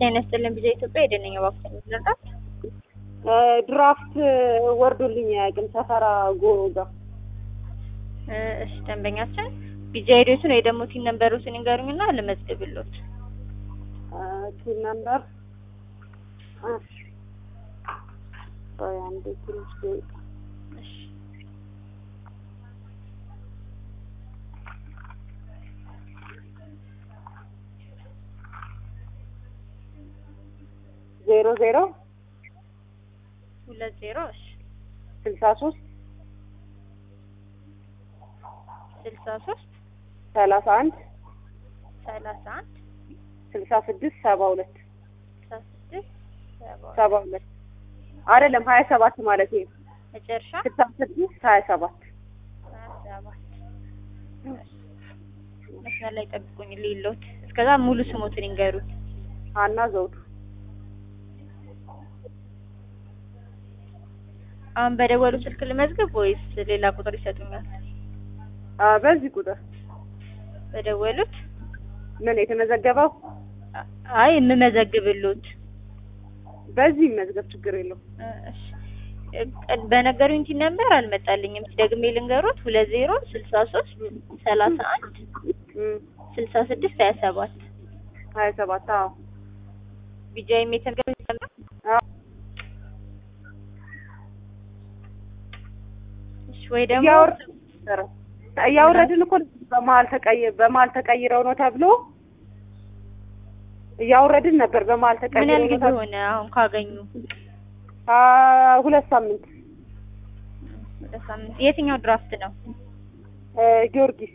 ጤና ይስጥልን ቢዛ ኢትዮጵያ የደነኛ ባክተ ምትለጣት ድራፍት ወርዶልኝ አያውቅም። ሰፈራ ጎሮ ጋር እሺ ደንበኛችን ቢዛ ሄዶትን ወይ ደግሞ ቲን ነንበሩትን ይንገሩኝና ልመዝግብሎት። ቲን ነምበር ቆይ አንዴ ትንሽ ደቂቃ እሺ ዜሮ ዜሮ ሁለት ዜሮ እሺ ስልሳ ሶስት ስልሳ ሶስት ሰላሳ አንድ ሰላሳ አንድ ስልሳ ስድስት ሰባ ሁለት ስልሳ ስድስት ሰባ ሰባ ሁለት አይደለም ሀያ ሰባት ማለት ነው። መጨረሻ ስልሳ ስድስት ሀያ ሰባት ሀያ ሰባት መስመር ላይ ጠብቁኝ ሊሎት እስከዛ ሙሉ ስሞትን ይንገሩት። ሀና ዘውዱ አሁን በደወሉ ስልክ ልመዝግብ ወይስ ሌላ ቁጥር ይሰጡኛል? አ በዚህ ቁጥር በደወሉት ምን የተመዘገበው አይ የምመዘግብሎት በዚህ መዝገብ ችግር የለው። እሺ በነገሩኝ ቲ ነበር አልመጣልኝም። ደግሜ ልንገሮት ሁለት ዜሮ ስልሳ ሶስት ሰላሳ አንድ ስልሳ ስድስት ሀያ ሰባት ሀያ ሰባት አዎ ቢጃይም የተገ እሺ ወይ ደግሞ እያወረድን እኮ በመሀል ተቀይ በመሀል ተቀይረው ነው ተብሎ እያወረድን ነበር። በመሀል ምን ተቀይረው ያህል ነው ጊዜ ተብሎ ሆነ አሁን ካገኙ? አ ሁለት ሳምንት ሁለት ሳምንት። የትኛው ድራፍት ነው? እ ጊዮርጊስ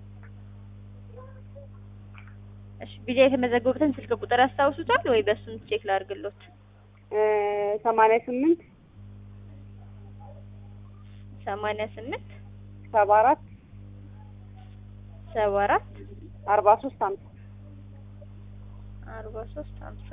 እሺ ቢጃ የተመዘገቡትን ስልክ ቁጥር ያስታውሱታል ወይ በሱም ቼክ ላድርግሎት? እ ሰማንያ ስምንት ሰማንያ ስምንት ሰባ አራት ሰባ አራት አርባ ሶስት ሀምሳ አርባ ሶስት ሀምሳ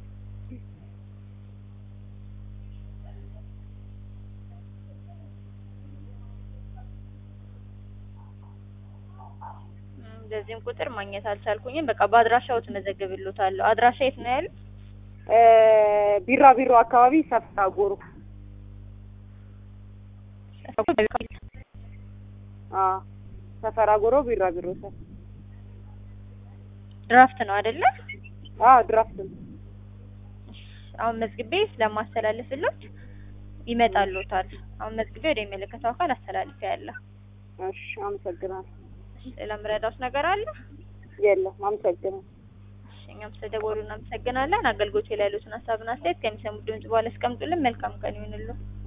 እንደዚህም ቁጥር ማግኘት አልቻልኩኝም። በቃ በአድራሻው ትመዘግብሎታለሁ። አድራሻ የት ነው ያሉት? እ ቢራ ቢሮ አካባቢ ሰፍታ ጎሮ አ ሰፈራ ጎሮ ቢራ ቢሮ ሰፍ ድራፍት ነው አይደለ? አ ድራፍት ነው። አሁን መዝግቤ ስለማስተላልፍሎት ይመጣልዎታል። አሁን መዝግቤ ወደ የሚመለከተው አካል አስተላልፌ ያለ። እሺ አመሰግናለሁ። ሌላ ምረዳውስ ነገር አለ? የለም አመሰግናለሁ። እሺ እኛም ስለደወሉ እናመሰግናለን። አገልግሎት ላይ ያሉትን ሀሳብና አስተያየት ከሚሰሙት ድምጽ በኋላ ያስቀምጡልን። መልካም ቀን ይሁንልዎ።